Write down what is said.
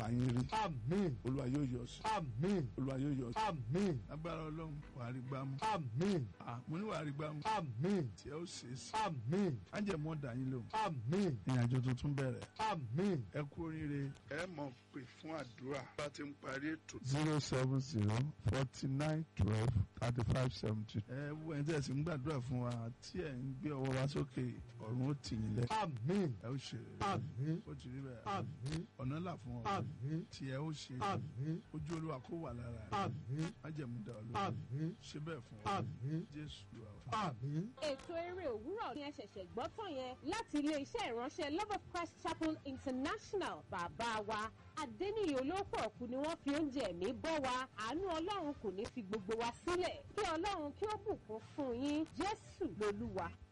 yín rí Àmín. olúwa yóò yọ sí Àmín. olúwa yóò yọ sí. Àmín. agbára ọlọ́run wàá rí gbámú Àmín. Ah, mo ní wàá rí gbámú Àmín. tí ẹ ó ṣe é sí Àmín. ájẹmọ́ dà yín lóhùn Àmín. ìrìnàjò tuntun bẹ̀rẹ̀ Àmín. ẹ kú oríire. ẹ mọ̀ pé fún àdúrà bá ti ń parí ètò. zero seven zero forty nine twelve thirty five seventy. ẹ wo ẹni tí ẹ sì ń gbàdúrà fún wa tí ẹ ń gbé ọwọ́ wa sókè ọ̀run ó tì yín lẹ. Àmín. ẹ ó ṣe rere. Àmín. ó ti rí bẹ́ẹ̀. Àmín. ọ̀nà là fún ọ. Àmín. tí ẹ ó ṣe. Àmín. ojú olúwa kó wà lára rẹ. Àmín. májẹ̀mú dá ọ lóhùn. Àmín. ṣe bẹ́ẹ̀ fún ọ. Àmín. jésù ló wà. Àmín. ètò eré òwúrọ̀ ni ẹ ṣẹ̀ṣẹ̀ gbọ́ tán yẹn láti ilé-iṣẹ́ ìránṣẹ́ love of christ chapel international bàbá wa adẹ́niyè olóòpọ̀ ọ̀kú ni wọ́n fi oúnjẹ ẹ̀mí bọ́ wa àánú ọlọ́run kò ní fi gbogbo wa sílẹ̀ kí ọlọ́run kí ó bùkún fún yín jésù lolúwa